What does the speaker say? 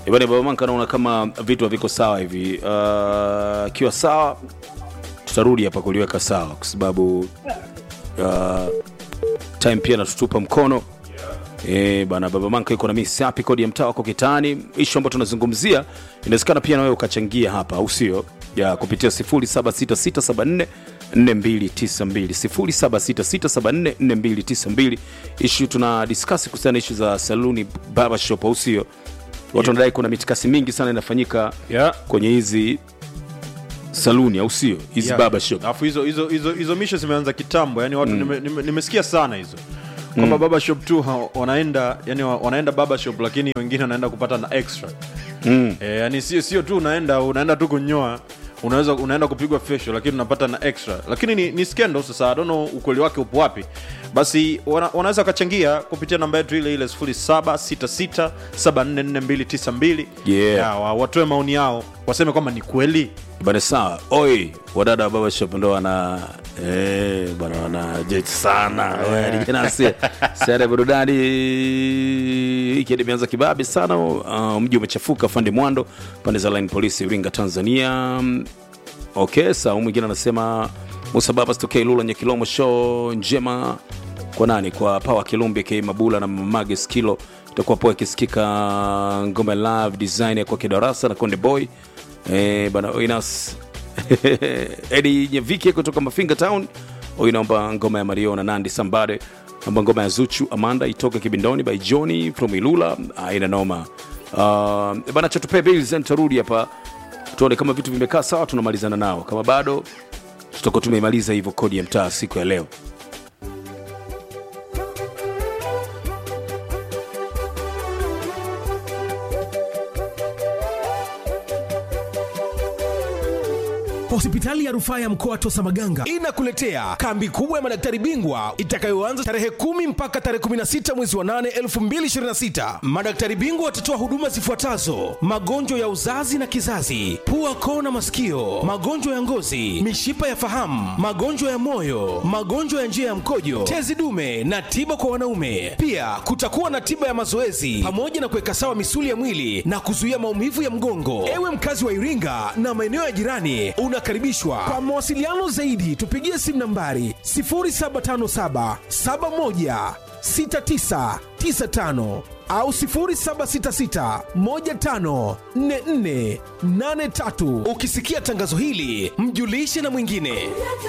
Bwana Baba Manka, naona kama vitu haviko sawa hivi. Uh, kiwa sawa, tutarudi hapa kuliweka sawa, kwa sababu uh, time pia natutupa mkono Eh, bana Baba Manka yuko na mimi sapi, kodi ya mtaa wako kitani. Issue ambayo tunazungumzia inawezekana pia na wewe ukachangia hapa, au sio? Ya kupitia 076674 4292 0766744292. Issue tuna discuss kuhusiana na issue za saluni barber shop, au sio? Watu wanadai kuna mitikasi mingi sana inafanyika Yeah. kwenye hizi saluni, au sio? Hizi Yeah. barber shop. Alafu hizo hizo hizo hizo misho zimeanza kitambo, yani watu nime- nime- nimesikia sana hizo kwamba baba shop tu ha- wanaenda yani wa- wanaenda baba shop, lakini wengine wanaenda kupata na extra mm. E, yani sio sio tu unaenda unaenda tu kunyoa unaweza unaenda kupigwa facial lakini unapata na extra, lakini ni, ni scandal. Sasa I don't know ukweli wake upo wapi. Basi wana, wanaweza wakachangia kupitia namba yetu ile ile 0766744292 Yeah. Ya, wa- watoe maoni yao waseme kwamba ni kweli bana sawa oi wadada wa baba shop ndo wana eh, bana wana jet sana jinasi sare burudani ikiwa imeanza kibabi sana uh, mji umechafuka fande mwando pande za line polisi iringa tanzania okay sawa mwingine anasema musa baba stokei lula nyekilomo show njema kwa nani kwa pawa kilumbi k mabula na mamage skilo itakuwa poa ikisikika ngoma ya love design ya kwa kidarasa na konde boy eh, bana inas edi nyevike kutoka mafinga town huyu naomba ngoma ya mario na nandi sambade naomba ngoma ya zuchu amanda itoke kibindoni by johnny from ilula aina noma uh, bana chatupee bills tarudi hapa tuone kama vitu vimekaa sawa tunamalizana nao kama bado tutakuwa tumeimaliza hivyo kodi ya mtaa siku ya leo Hospitali ya rufaa ya mkoa wa Tosa Maganga inakuletea kambi kubwa ya madaktari bingwa itakayoanza tarehe kumi mpaka tarehe 16 mwezi wa 8 2026. Madaktari bingwa watatoa huduma zifuatazo: magonjwa ya uzazi na kizazi, pua, koo na masikio, magonjwa ya ngozi, mishipa ya fahamu, magonjwa ya moyo, magonjwa ya njia ya mkojo, tezi dume na tiba kwa wanaume. Pia kutakuwa na tiba ya mazoezi pamoja na kuweka sawa misuli ya mwili na kuzuia maumivu ya mgongo. Ewe mkazi wa Iringa na maeneo ya jirani, unakaribishwa. Kwa mawasiliano zaidi, tupigie simu nambari 0757 71 6995 au 0766 15 44 83. Ukisikia tangazo hili, mjulishe na mwingine.